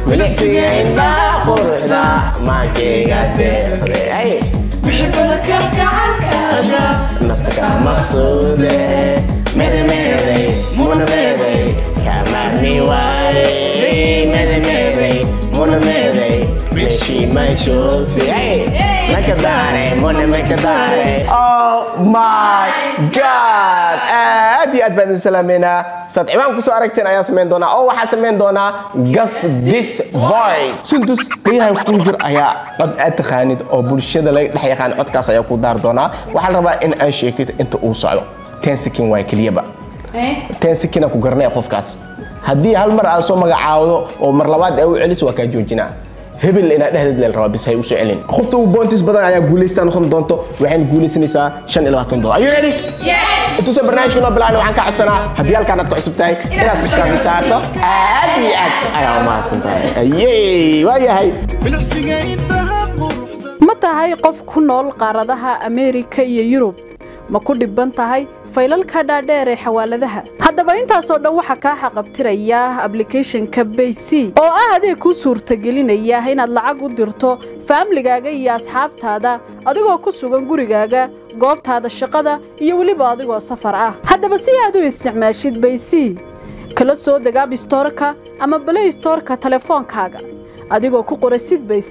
milicsiga indhaha quruxda maankeyga deeqday bixibada kalgacalkaaga nafta ka maqsuude medemeeday munameeday kamahni waayey medemeeday munameeday meeshii ma joogtay nakadaare munamakadaare oh my god aad iyo aad baan idin salaameynaa saad ciwaan kusoo aragteen ayaan samayn doonaa oo waxaa samayn doonaa gas this voice sundus qiyaha kuu jir ayaa cod aad taqaanid oo bulshada laga dhex yaqaan codkaas ayaa ku daar doonaa waxaa la rabaa in aad sheegtid inta uu socdo ten sekin waay keliyaba ten sekina ku garanaya qofkaas haddii hal mar aad soo magacaawdo oo mar labaad ay u celiso waa kaa joojinaa hebel inaad dhehdeed leel rabaa bis hay usoo celin qofta ugu boontis badan ayaa guulaystaa noqon doonto waxayna guulaysanaysaa shan iyo labaatan dolar are you ready intuusan barnaamijka noo bilaabna waxaan ka codsanaa haddii halkaan aad ku cusub tahay inaad subscribe saarto aad iyo aad ayaa umahadsan tahay ayey waa yahay bilicsiga indhaha quruxda ma tahay qof ku nool qaaradaha ameerika iyo yurub ma ku dhibban tahay faylalka dhaadheer ee xawaaladaha haddaba intaasoo dhan waxaa kaa xaqabtiraya ablicathonka bayc oo ah adeeg kuu suurtagelinaya inaad lacag u dirto faamligaaga iyo asxaabtaada adigoo ku sugan gurigaaga goobtaada shaqada iyo weliba adigoo safar ah haddaba si aad u isticmaashid bayc kala soo deg abstorka ama balay storka telefoonkaaga adigoo ku qora sid bayc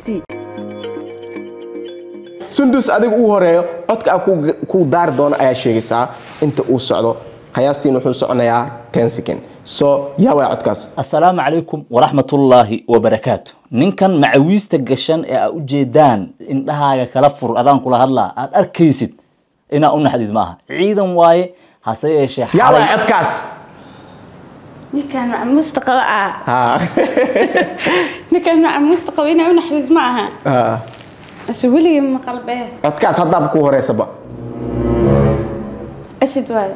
sundus adiga uu horeeyo codka aan ku- ku daari doono ayaa sheegaysaa inta uu socdo qiyaastiin wuxuu soconayaa ten second so yaa waaya codkaas asalaamu calaykum waraxmatullaahi wabarakaatu ninkan macawiista gashan ee aa ujeedaan indhahaaga kala fur adaan kula hadlaa aad arkaysid inaa u naxdid maaha ciidan waaye hase yeeshee yaa waaya xalay codkaas ninkaan macmuusta qaba ah Ha. ninkaan macmuusta qaba inaa u naxdid ma aha Ha. ase weligii ma qalbee codkaas haddaaba ku horeysaba asid waayo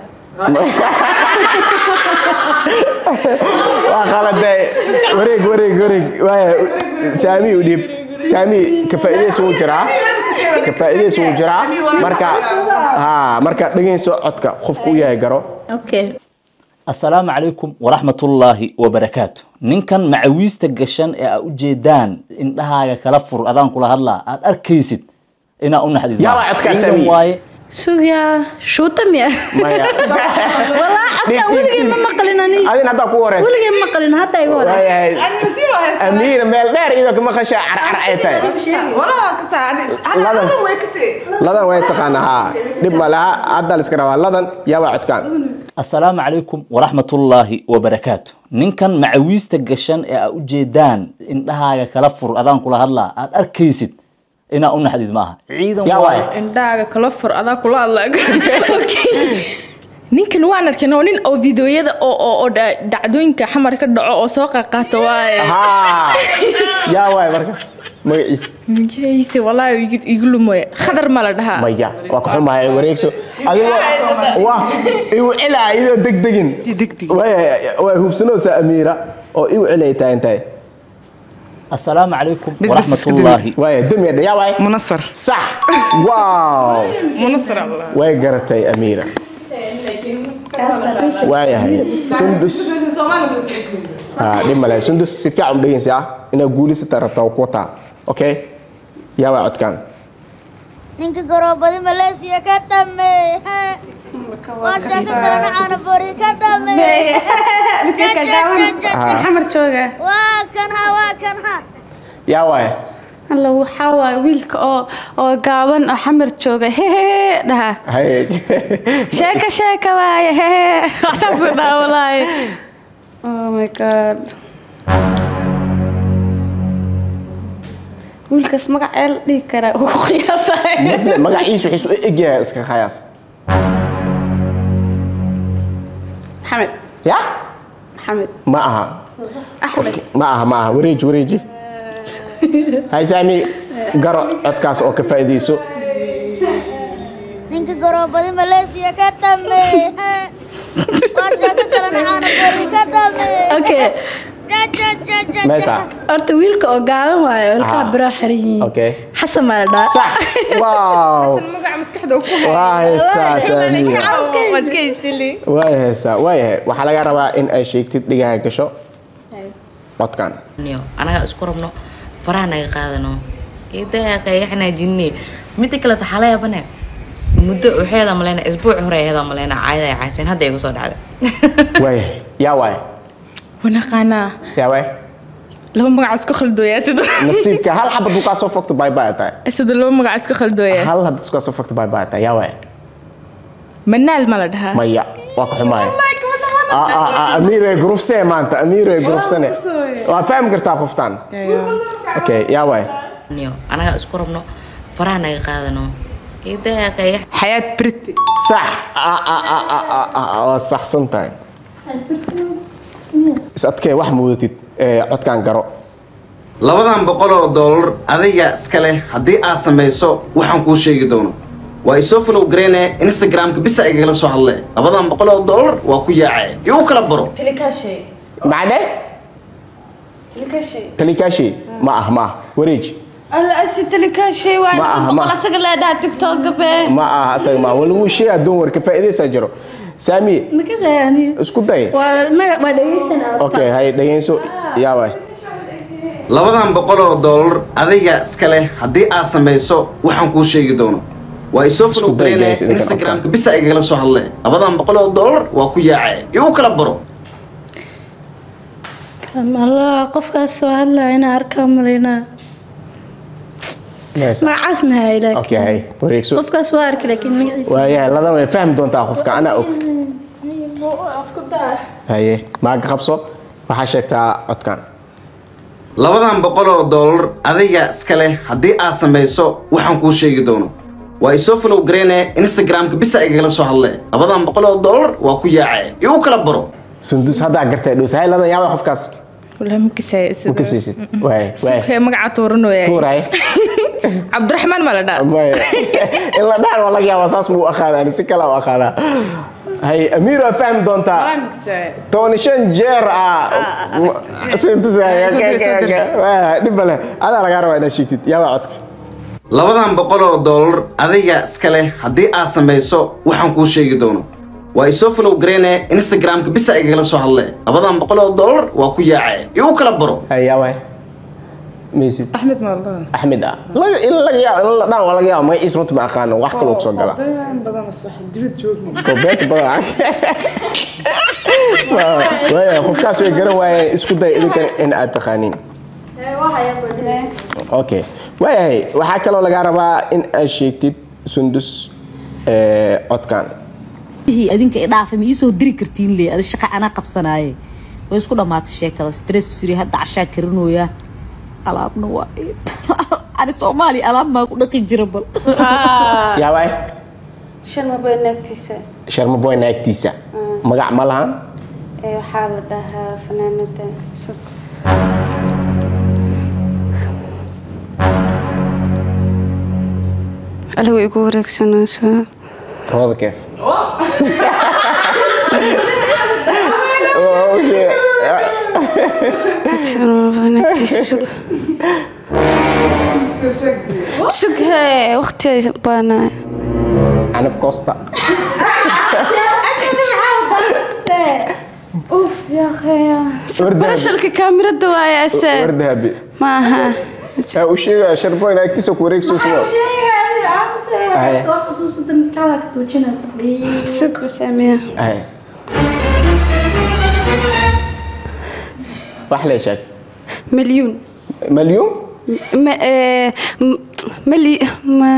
waa qaladee wareeg wareeg wareeg waaya saami u dhiib saami ka faa'iidaysa wuu jiraa ka faa'iidaysa wuu jiraa marka ha marka dhegayso codka qofku u yahay garo okay asalaamu calaykum waraxmatullaahi wabarakaatu ninkan macawiista gashan ee aa ujeedaan indhahaaga kala fur adaan kula hadlaa aad arkaysid inaa u naxdid Yaa maaha. waa codkaas, ciidan Sami. waaye sugaa shuuta miya maya walaa codkaa weligii ma maqlin ani adin haddaa ku horeysa weligii ma maqlin hadda igu hore waayahay amiina meel dheer iyadoo kama qashaa carcar ay tahay ladan way taqaanaa haa dhib ma laha hadda la iska rabaa ladan yaa waa codkaan asalaamu calaykum waraxmatullaahi wabarakaatu ninkan macawiista gashan ee aa ujeedaan indhahaaga kala fur adaan kula hadlaa aad arkaysid inaa u naxdid maaha ciidan yaa waaye waay indhaaga kala fur adaa kula hadla ninkan waan arkin oo nin oo videoyada oo oo oo dha- dhacdooyinka xamar ka dhaco oo soo qaqaato waaye haa yaa waay marka magaciisa magaciisa walaahi igu- igu lumoye khadar ma la dhahaa maya waa ka xumahay wareegso adigoo waa igu celaa iyadoo degdegin Waaya- waa hubsanoosa amiira oo igu celay tahay intahay asalaamu calaykum bas waraxmatullaahi waaya demi yaa waay منصر sax wow منصر الله way garatay amiira waayahay sundus Ah, dhib male sundus si fiican u dhegeysa ah inaad guulisata rabtaa waa ku wataa okay yaa waa codkaan ninka garoobadi maleesiya ka dhameey waa sheeko kalena caana boori ka dhameey xamar jooga waa kan ha waa kan ha yaa waay alla waxaa waaye wiilka oo oo gaaban oo xamar jooga hehe dhaha hay sheeka sheeka waaye hehe waxsaasuu dhaha walaahi oh my god wiilkaas magacee la dhihi karaa uu ku qiyaasay Midna magaciisu wuxuu u egyahay iska khayaas maxamed ya maxamed ma aha axmed ma aha ma aha wareeji wareeji hay saami garo codkaas oo ka faa'iidayso ninka garoobadi maleesiya ka dhameey waa sheeko kalena caana boori ka dhameey okay meesha horta wiilka oo gaaban waaye ilkaha Ah. biraa xiran yihiin okay xasan baa la dhaha sax wow magaca maskaxda ku waa heesaa saamiya waa iska istili waa heesaa waayahay waxaa laga rabaa in ay sheegtid dhigaha gasho codkan niyo anaga isku rabno faraha naga qaadano idaa kayaxnaa jinni midda kale waxaa la yaabane muddo waxeeda maleyna isbuuc hore aheeda maleyna caayada ay cayseen hadda igu soo dhacday waaya yaa waaya wanaqaanaa yaa waaya laba magac isku khaldooyaa sida nasiibka hal xabad buu kaa soo fogto bye bye tahay sida laba magac isku khaldooyaa hal habad iskaa soo fogto bye bye tahay yaa waaya manaal ma la dhahaa maya waa ka xumaaya Ah, ah, ah, amiire grubsee maanta amiire grubsane waa fahmi kartaa qoftaan okay yaa waaya niyo anaga isku rabno faraha naga qaadano idaa kayax xayaad briti sax Ah, ah, ah, ah, ah, ah, waa saxsan tahay is adkee wax muudatid ee, codkaan garo labadan boqol oo dollar adiga iska leh haddii aad samayso waxaan kuu sheegi doono waa isoo follow gareyne instagramka bisa igagala soo hadle labadan boqol oo dollar waa ku yaacee igu kala baro macne talikaashay ma ah ma ah wareeji alla asi talikaashay waa Ma aha, ma boqol aha. asaga leedhaa tiktok be ma aha asaga ma wala wuu sheegaa doon warka faa'iidaysaa jiro saamiye makasayani isku day waa magac baa dhegeysanaa okay hay dhegeyso yaa waay labadan boqol oo dollar adiga iska leh haddii aad samayso waxaan kuu sheegi doono waa isoo follow Isku day, gareyne guys, idinkan instagramka bisa igagala soo hadle labadan boqol oo dollar waa ku yaacee igu kala baro allah qofkaas soo hadlaya inaa arkaa malaynaa magacaas mahay okay laakiin hay wareegso qofkaas waa arki laakiin magaciisa waayahay ladan way fahmi doontaa qofka anaa og haye maaga qabso waxaa sheegtaa codkan labadan boqol oo dollar adiga iska leh haddii aad samayso waxaan kuu sheegi doono waa isoo follow gareyne instagramka bisa igagala soo hadle labadan boqol oo dollar waa ku yaacee igu kala baro sundus haddaa gartay dhus hay ladan yaa waay qofkaas walahi ma kasaya ma ka siisid waay waay sukee magaca tuuranooyaa tuuray cabdiraxmaan ma la dhahaa maya in la dhaan waa laga yaabaa saas muu aqaanaa ani si kale u aqaanaa hay amiir waa fahmi doontaa toban shan jeer ah dhib male adaa lagaa rabaa inaad sheegtid yaa waa codka labadan boqol oo dollar adiga iska leh haddii aad samayso waxaan kuu sheegi doono waa isoo follow gareyne instagramka bisa igagala soo hadle labadan boqol oo dollar waa ku yaacee igu kala baro hay yaa waay maysid axmed ma la dhahaa axmed ah laga in laga yaabo in la dhaan waa laga yaabo magaciis runta ma aqaano wax kaloo kusoo gala kobeeta badan waaya qofkaas way garan waayeen isku day idinkan in aad taqaaniin okay waayahay waxaa kaloo lagaa rabaa in aad sheegtid sundus ee, codkan hii adinka i dhaafay ma ii soo diri kartiin le adi shaqa anaa qabsanaaye way isku dhammaatay sheekada stress free hadda cashaa karinooya alaabna waa ani soomaaliya alaab maa ku dhaqi jira bal yaa waay shan maba naagtiisa sharma boy naagtiisa magac ma lahan ee waxaa la dhahaa fanaanada sug alla way igu wareegsanaysaa rooda keef shan maba naagtiisa sug sug hee waqti baanaa canab costa uf yaaqeya Wardahabi. barashalka kaamirada waaya ase wardahabi ma aha yaa u sheegaya sharboy naagtiisa ku wareegsuusmo Aye. sug saamiya Aye. wax lee sheeg milyuun malyuun ma ee m- mali ma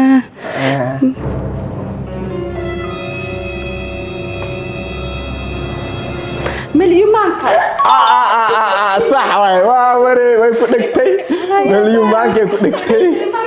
milyumaanka sax waay waa ware way ku dhegtay malyuun maankay ku dhegtay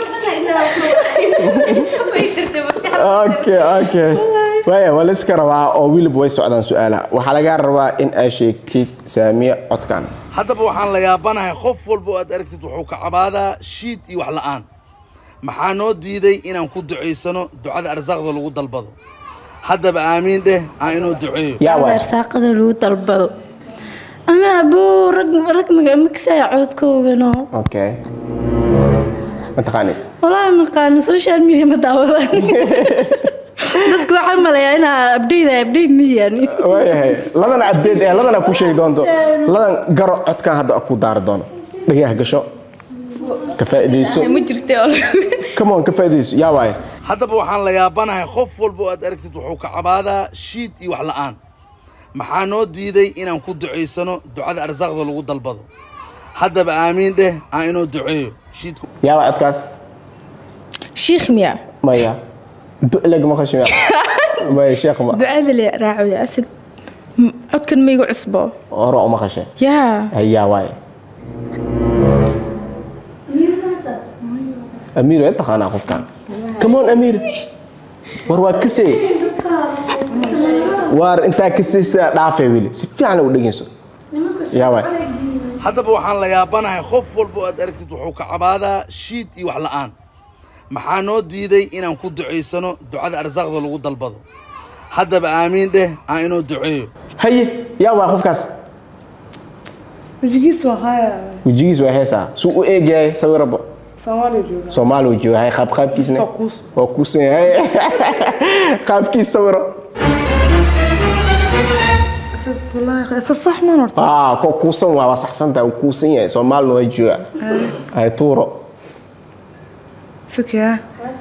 okay okay waaya waa la iska rabaa oo wiliba way socdaan su-aalaha waxaa lagaa rabaa in aad sheegtid saamiye codkan haddaba waxaan la yaabanahay qof walba oo aad aragtid wuxuu ka cabaadaa shiid iyo wax la'aan maxaa noo diiday inaan ku ducaysano ducada arsaaqda lagu dalbado haddaba aamiin dheh aan inuu duceeyo yaa waay arsaaqada lagu dalbado anaa buu rag rag maga makasaya codkoogano okay ma taqaanid walaahi maqaana social media ma daawadaan dadku waxaa maleeyaa inaa abdeyda abdeyd miyani waayahay ladana abdeed ee ladana ku sheegi doonto ladan garo codkan hadda ku daari doono dhagaha gasho ka faa'iidayso ma jirte oo come on ka faa'iidayso yaa waaye haddaba waxaan la yaabanahay qof walba oo aad aragtid wuxuu ka cabaadaa shiid iyo wax la'aan maxaa noo diiday inaan ku ducaysano ducada arsaaqda lagu dalbado haddaba aamiin dheh aan inoo duceeyo shiidku yaa waa codkaas shiikh miya maya du'lag ma khashmiya maya sheekh ma ducada le raacoya asal M- codkan maygu cusbo oro uma khashe yaa yaa waaye amiir way taqaanaa qofkan come on amiir war waa kasay waar intaa kasaysa dhaafay weli si fiican u dhegeyso yaa waay haddaba waxaan la yaabanahay qof walba oo aad aragtid wuxuu ka cabaadaa shiid iyo wax la'aan maxaa noo diiday inaan ku ducaysano ducada arsaaqda lagu dalbado haddaba aamiin dheh aan inoo duceeyo haye yaa waa qofkaas wajigiis waa haya wejigiis waa heesaa suu u eegyahay sawiraba soomaaliya jooga soomaali uu jooga hay qaab qaabkiisna waa kuusan yahay qaabkiis sawiro wallaahi isa sax man horta aa ko kuusan waa waa saxsantaa uu kuusan yahay soomaalina waa jooga hay tuuro fikya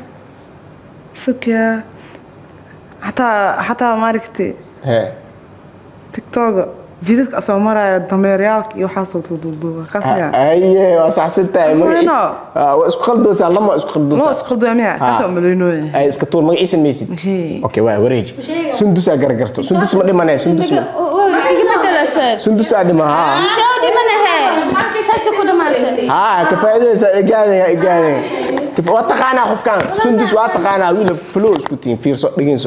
fikya xataa xataa maaragtay hee tiktoga jidadka asoo maraya dameeryaalka iyo waxaasoo duuduuba kasmiya aye waa saxsantahay Isma magaciis ino. Ah, waa isku khaldoosaa lama isku loo khaldoosaa isku qaldoamiya kaasoo malaynooya ay iska tuur magaciisa maysid okay waa wareeji sundusaa garagarto sundus ma dhimanee sundus ma sundusaa dhima haa haa ka faa'iidaysaa igaadaya igaadaya waa taqaanaa qofkan sundus waa taqaanaa wiila flow isku tihin fiirso dhegeyso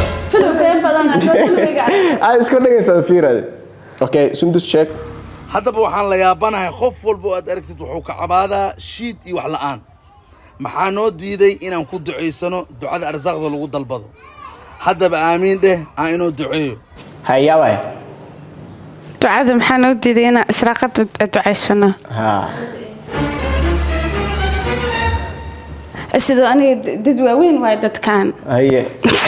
aad iska dhegeysaa fiirade okay sundus sheeg haddaba waxaan la yaabanahay qof walba oo aad aragtid wuxuu ka cabaadaa shiid iyo wax la'aan maxaa noo diiday inaan ku ducaysano ducada arsaaqda lagu dalbado haddaba aamiin dheh aan inoo duceeyo hayaa waay ducada maxaa noo diiday inaan israaqada ducaysano haa sidoo aniga dad waaweyn waay dadkan haye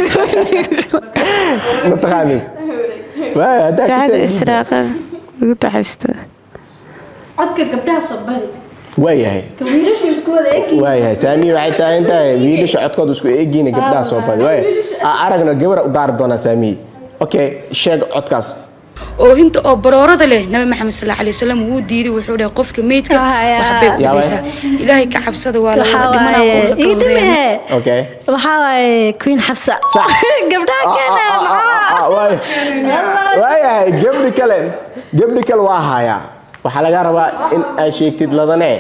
ma taqaanin waay haddaa ducada kasii israaqada lagu ducaysto codka gabdhaha soo badi waayahay wiilasha isku wada egi waayahay saamiya waxay tahay intaa wiilasha codkooda isku eegiina gabdhaha soo badi waay aa aragna gabara u daari doonaa saamiye okay sheeg codkaas oohinta oo baroorada leh nabi maxamed sal alay wasalam wuu diiday wuxuu dhahay qofka meydka waxbay u Yaa waay. dhibaysaa ilaahay ka cabsada waa lawada Waxaa dhimanaa waaye, oo la ii kala dhime. horeeya okay waxaa waaye queen xabsa gabdhaha keena Ah, waay- waayahay gabdhi kale gabdhi kale waa hayaa waxaa laga rabaa in ay sheegtid ladane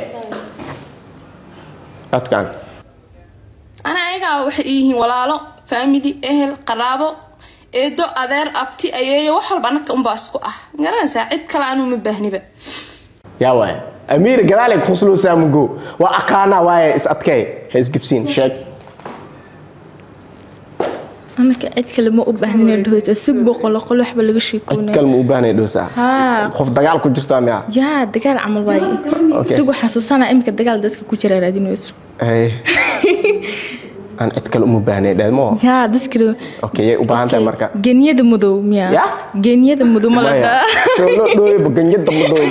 codkan ana ayagaa waxay yihiin walaalo faamili ehel qaraabo eedo adeer abti ayeeyo wax walba anaka unbaa isku ah garanaysaa cid kale anuu ma baahniba yaa waay amiir gadaalay kusloosaa mugo waa aqaanaa waaye is adkay ha isgibsiin sheeg anaka cid kale ma u baahnina dhahoyta si boqolo qol waxba laga cid sheekoonaya kale ma u baahnay dhoosaa haa qof dagaal ku jirto miya yaa dagaal camal waaye Okay. isigu xasuusanaa imika dagaal dadka ku jira raadinayso Hey. aan cid kale uma baahnay dheedmo yaa dadka okay yay u baahan tahay marka genyada madow miya Ya? genyada madow ma la Maya, dhaa soo loo dhooyaba ganyada madooy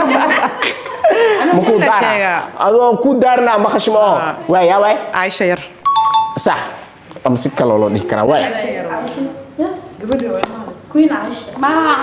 makuu daara adoo ku daarnaa maqashma oo waay yaa waay caaisha yar sax ama si kaloo loo dhihi karaa waay queen Aisha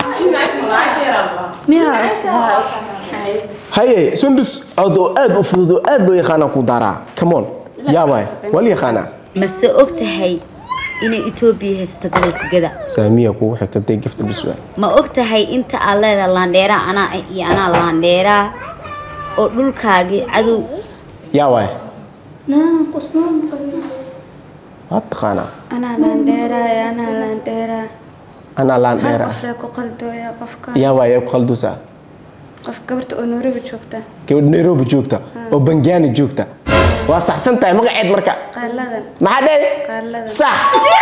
haye sundus cod oo aad u fudud oo aad loo yaqaanaa ku daaraa come on yaa waay waa la yaqaanaa mase og tahay inay etoobiya haysato gobolka gada saamiya kugu xigta dee gifta bis waay ma og tahay inta aad leedahay laandheeraa anaa ah iyo anaa laandheeraa oo dhulkaagii cadow yaa waay naan qusmaan waad taqaanaa anaa laandheeraa anaa laandheeraa anaa laan hal dheer ah qof lee ku qaldooya qofka yaa waay ku khalduusaa qof gabarta oo nairobi joogta gabadh nairobi joogta oo bangaani joogta waa saxsan tahay magaceed marka qaaladan maxaa dheer qaaladan sax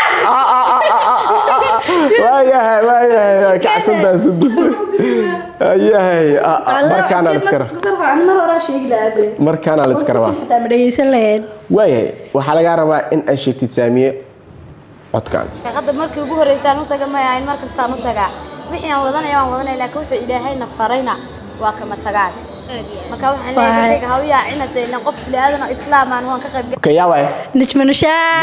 waayahay waayahay kacsantahay sundus waayahay markaana la iska rabaa mar horaa sheegi lahaa markaana la iska rabaa xitaa ma dhegeysan lahayn waayahay waxaa lagaa rabaa in ay sheegtid saamiye codkan shaqada markii ugu horeysaan u taga ma ahayn mar kastaan u tagaa wixii aan wadanaya waan wadanaya laakiin wuxuu ilaahayna farayna waa kama tagaan marka waxaan leeyahay dadka ha u yaacina dee ilaan qof bini'aadan oo islaam aan waan ka qayb okay yaa waay نجم نشاد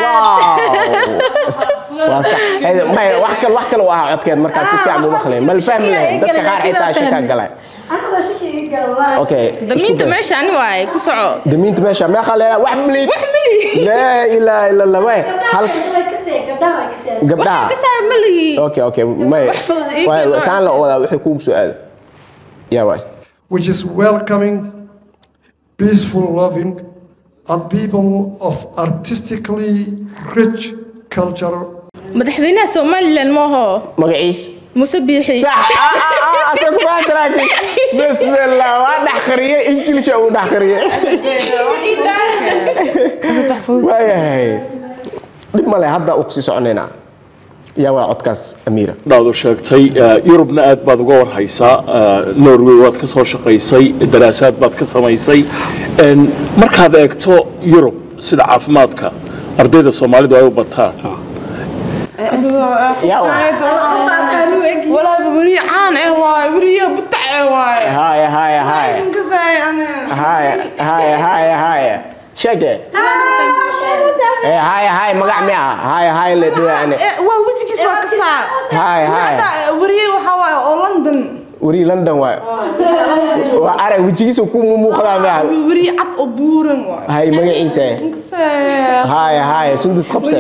waa sax Hey, may wax kale wax kale u ahaa codkeed markaas si fiican buu maqlay mal fahmi lahayn dadka qaar xitaa shaka galay okay damiinta meesha ani waaye ku soco damiinta meesha meeqa leedahay wax milid wax milid laa ilaaha illa allah way hal gabdhaha kasaa maligi okay okay may Wax fudud ii Waay, keen saan la wadaa wixii kuugu soo aado yaa waay which is welcoming, peaceful, loving, and people of artistically rich culture. madaxweynaha somalilan maaho magaciis muse biixi bismillah waa dhex qariyay ingiliisha uu dhex qariyay waayahay dhib male hadda u kusii soconaynaa yaa waa codkaas amiira dhaadu sheegtay eh, yurubna aad baad uga warhaysaa eh, norway waad ka soo shaqaysay daraasaad baad ka samaysay En, markaad eegto yurub sida caafimaadka ardayda soomaalidu ay u bataan ولا بري عان ايه واي بري بتاع ايه واي هاي هاي هاي كزاي انا هاي هاي هاي هاي sheege ee هاي هاي magac miya هاي هاي la dhigaa ane waa wejigiis waa ka saar هاي هاي wariye waxaa waaye oo london wari london waay waa arag wejigiisa ku muuqdaa miya wariye cad oo buuran waay hay magaciisa هاي هاي sundus qabse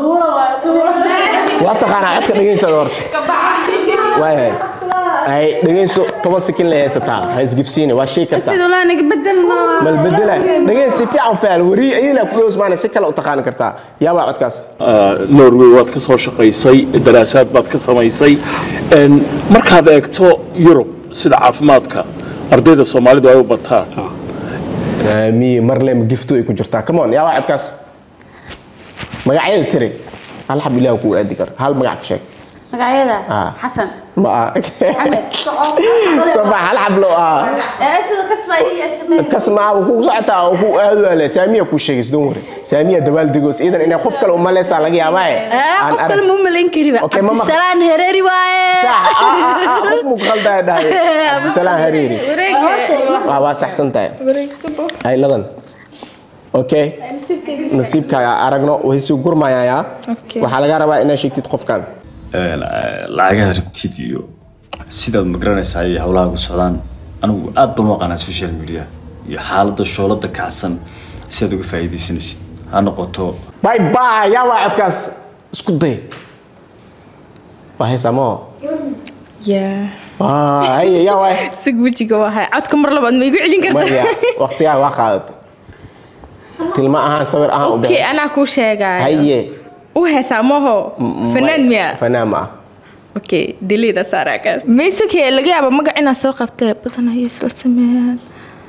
waa taqaanaa codka dhegaysada horta waayahay hay dhegayso toban sekin la haysataa ha isgibsiine waa shay kartaa sidoo laa naga bedelna mal bedela dhagays si fiican faal wari ayada ku dhows maana si kale u taqaan kartaa yaa waa codkaas Eh, norway waad ka soo shaqaysay daraasaad baad ka samaysay En, markaad eegto yurub sida caafimaadka ardayda soomaalidu ay u bataan saamiye marlem gifto ay ku jirtaa come on yaa waa codkaas magacyada tiri hal xab ilaah kuu aadi kar hal magac ka sheeg magacyada Ah. xasan ma aha maxamed soo bax hal xab loo ah ee sida kasba iyo yeeshamee kasmaa uu kugu socotaa uu ku aadu ale saamiya kuu sheegis don wari saamiya dabaal degoos iidan inay qof kale u maleysaa laga yaabaa qof kale ma malayn kariba Okay, ma maq- cabdisalaan hereeri waaye qof muu qaldaa dhahay cabdisalaan hareeri waa waa saxsan tahay hay ladan okay nasiibkaaga aragno way sii gurmayayaa Okay. waxaa laga rabaa inaad sheegtid qofkan lacagaha rabtid iyo sidaad magaranaysaa iyo howlaha ku socdaan anigu aad baan u aqaanaa social media iyo xaaladda shoolada kacsan si aad uga faa'iidaysanaysid ha noqoto bye bye yaa waa codkaas isku day waa haysaa maho Yeah. haye yaa waay sig wejiga waa hay codka mar labaad ma igu celin maya kartaa waqtigaa waa qaadatay tilma ahaan sawir ahaan u okay bixi anaa kuu sheegaayo haye u heesaa maho fanaan miya fanaan ma ah okay delida saaraakaas maysuke laga yaaba magac inaad soo qabtee badan ayay isla sameeyaan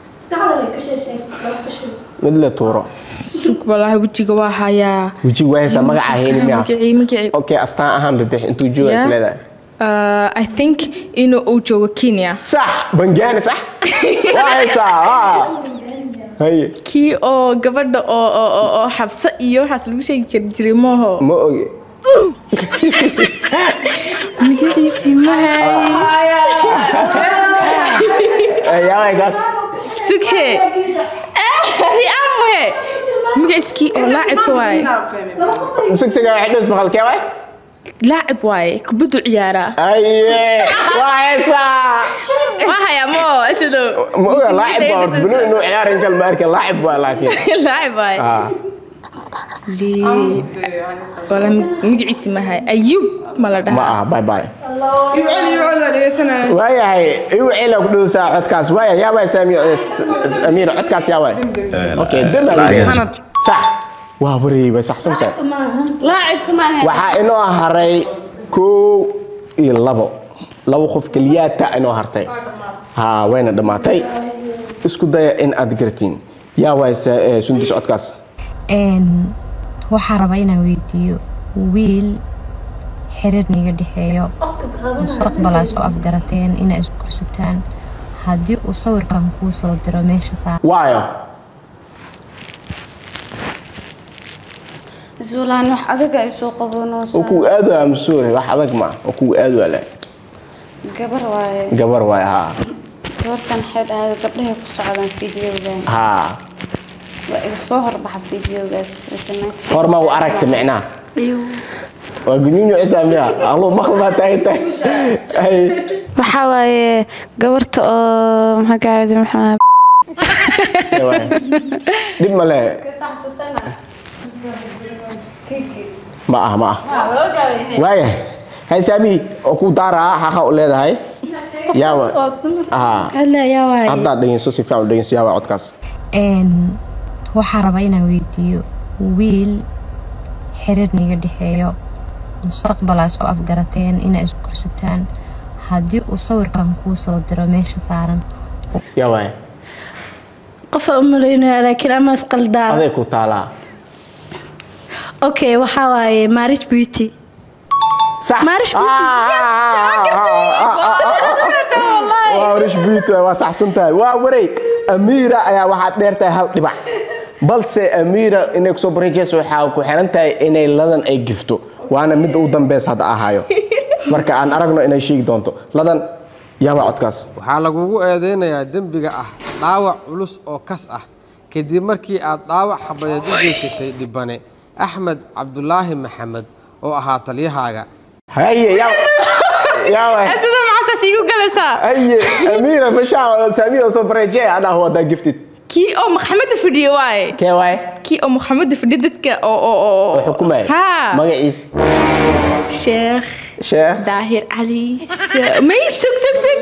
mid la tuuro sug walaahi wejiga waa hayaa wejiga waa haysaa magaca hayni miya magacii magacii okay astaan ahaan bibix intuu jooga Yeah. is leedahay Uh, I think inuu uu joogo Kenya. Sax, bangaani sax. Waa haysaa. ah. Haye. Kii oo gabadha oo oo oo, oo xabsa iyo waxaas lagu sheegi kari jiray maaho. Ma ogi. Magaciisi ma hay. Yaa way gaas. Sughe. Ri'aan muhe. Magaciiskii oo laacibka waaye. Sugsiga waxay dhis maqalkee waay? Laacib waaye, kubaddu ciyaaraa. Aye. Waa haysaa. Waa hayaa moo sidoo. Ma oga laacib baa horta binu inuu ciyaarin kal ma arkin laacib waa laakiin. Laacib waaye. Ah. Lii. Wala magaciisi ma hay. Ayub ma la Ma dhahaa. aha bye bye. يوعد يوعد dhegeysanaya waayahay igu cila ku dhowsaa codkaas waaya yaa waay saamiyo amiir codkaas yaa waay okay dana lacagaha sax waa wareey way saxsantahay laacibka ma ahayn waxaa inoo haray kow iyo labo labo qof keliyaata inoo hartay ha wayna dhammaatay isku daya in aad garatiin yaa waay sa- eh, sundus codkaas Een, waxaa rabaa inaan weydiiyo wiil xiriir niga dhexeeyo mustaqbalaa isku afgarateen inaa isgursataan haddii uu sawirkan kuu soo diro meesha saa waayo zuulaan wax adaga ay soo qabanoo oo kugu aad waa masuure wax adag ma oo kugu aad waa le gabar waaye gabar waay haa gabartan waxay dhahday gabdhahay ku socdaan fideogan haa waa iga soo horbaxa fideogaas horma u aragta micnaha waa gunyunyu cisaamiya aluu maql baa tahay tahay waxaa waaye gabarta oo maxaa gaadi maxaa dhib ma le ma ah ma ah waaya hay saami oo ku daaraa xaqa u leedahay yaawa haa haddaa dhegeyso si fiican u dhegeyso yaawa codkaas Een, waxaa rabaa inaan weydiiyo wiil xiriir niga dhexeeyo mustaqbal aa isku afgarateen inaa isgursataan haddii uu sawirkan kuu soo diro meesha saaran yaa waaya qofa u malaynaya laakiin ama isqaldaa aday ku taalaa okay waxaa waaye marriage beauty صح marriage beauty waa warish beauty waa saxsan tahay waa waray amiira ayaa waxaad dheer tahay hal dhibac balse amiira inay kusoo bareejeyso waxaa ku xiran tahay inay ladan ay gifto waana midda u dambeys hadda ahayo marka aan aragno inay sheegi doonto ladan yaaba codkaas waxaa lagugu eedeynayaa dembiga ah dhaawac culus oo kas ah kadib markii aad dhaawac xabadeed u geysatay dhibane axmed cabdulaahi maxamed oo ahaa taliyahaaga haye yaa yaa sida maxaasaas iigu galaysaa haye amiira mashaa saamiya soo bareejey adaa wadaa giftid kii oo maxamada fadhiyo waaye kee waaye kii oo maxamada fadhiyo dadka oo oo oo oo xukumaya haa magaciisa sheekh sheekh daahir cali may sug sug sug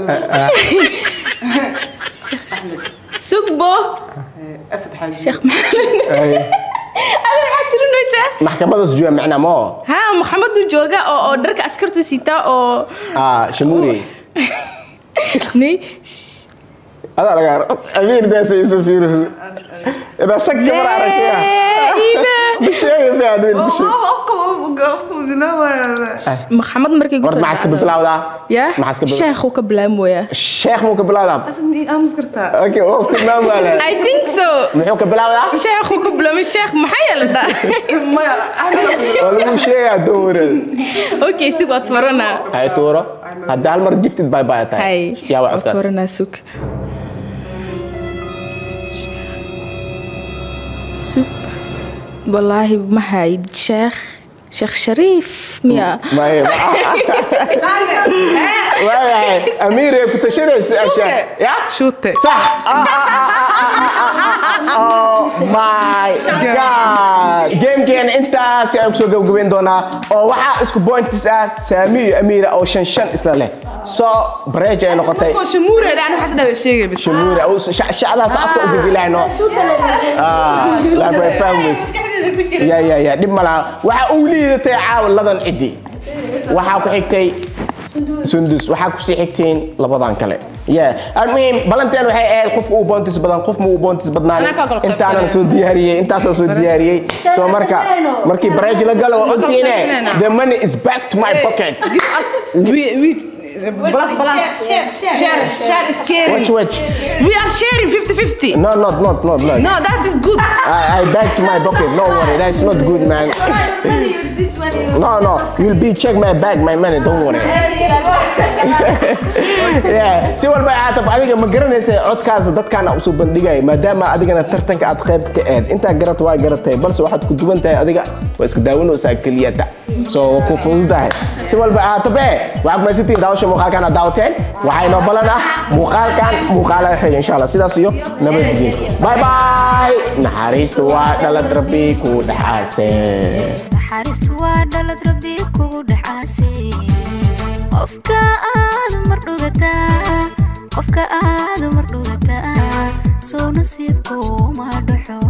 sugbo sheekh Haye. maxamed maxaad tirinaysaa maxkamadaas jooga macnaa moo haa maxamadu jooga oo oo dharka askartu sitaa oo ah shamuuri may adaa lagaa amiir daasa isu fiiriso idaa sag kamar aragtaya bisheega fiican wiil maxamed markay horta maxaa iska bilaawdaa ya maxaa iska bilaawdaa sheekhu ka bilaamooya sheekh muu ka bilaawdaa okay oo tilmaam waa leh I think so muxuu ka bilaawdaa sheekhu ka bilaamay sheekh maxaa yeelada waa lagu sheegaa dowrad okay sig waad faranaa hay tuuro hadda hal mar giftid bye bye tahay hay yaa waa waad codkaas faranaa sug sug wallaahi ma hayd sheekh sheekh shariif miya maya waayahay amiir ay ku tashanayso ashaa ya shute صح oh my god gamekeena intaasi ayaan kusoo gabagabeyn doonaa oo waxaa isku pointis ah saami iyo amiira oo shan shan isla leh so bareej ay noqotay shamuure dhaan waxaas dhawe sheegay bis shamuura oo shacdaas afka u bedelayno ah like my families ya ya ya dhib ma laha waxaa uu liidatay caawa ladan ciddi waxaa ku xigtay sundus waxaa kusii xigtiin labadan kale yeah almuhim balanteen waxay ahayd qofka uu boontis badan qof ma uu boontis badnaan intaanan soo diyaariyey intaasaan soo diyaariyey soo marka markii bareej la galo waa ogtiine the money is back to my pocket Plus, plus. Share, share is caring. Which, which? We are sharing 50-50. No, not, not, not, not. No, that is good. I, I back to my pocket. Don't worry, that's not good, man. This one you. No, no, you'll be check my bag, my money. Don't worry. yeah. si walba caatab adiga ma garanaysa codkaas dadkaana usoo bandhigaya maadaama adigana tartanka aad qayb ka ahayd intaa garat waa garatay balse waxaad ku duwan tahay adiga waa iska daawanaysaa keliyata so waa ku fududahay si walba caatabe waxaad kumaysantiin daawasha muuqaalkan aad daawateen waxaa inoo balan ah muuqaalkan muuqaala xiga insha allah sidaas iyo nabadgelyo bye bye naxariista waa dhalad rabbi ku dhaxaasee naxariistu waa dhalad rabbi kugu dhaxaasay qofka aad mar dhugataa qofka aad mar dhugataa soo nasiibku ma dhaxo